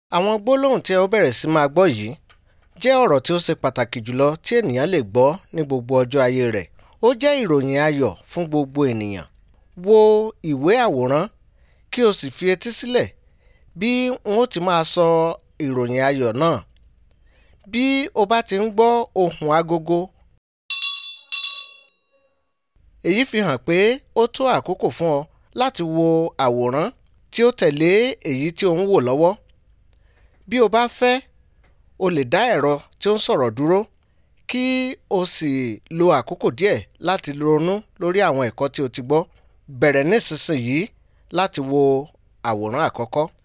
Àwọn gbólóhùn tí ẹ ó bẹ̀rẹ̀ sí máa gbọ́ yìí jẹ́ ọ̀rọ̀ tí ó ṣe pàtàkì jùlọ tí ènìyàn lè gbọ́ ní gbogbo ọjọ́ ayé rẹ̀. Ó jẹ́ ìròyìn ayọ̀ fún gbogbo ènìyàn. Wo ìwé àwòrán kí o sì fi etí sílẹ̀ bí n ó ti máa sọ ìròyìn ayọ̀ náà. Bí o bá ti ń gbọ́ ohùn agogo, èyí fi hàn pé ó tó àkókò fún ọ láti wo àwòrán tí ó tẹ̀lé èyí tí ò ń wò lọ́wọ́. Bí o bá fẹ́, o lè dá ẹ̀rọ tí ó ń sọ̀rọ̀ dúró kí o sì lo àkókò díẹ̀ láti ronú lórí àwọn ẹ̀kọ́ tí o ti gbọ́. Bẹ̀rẹ̀ nísinsìnyí láti wo àwòrán àkọ́kọ́.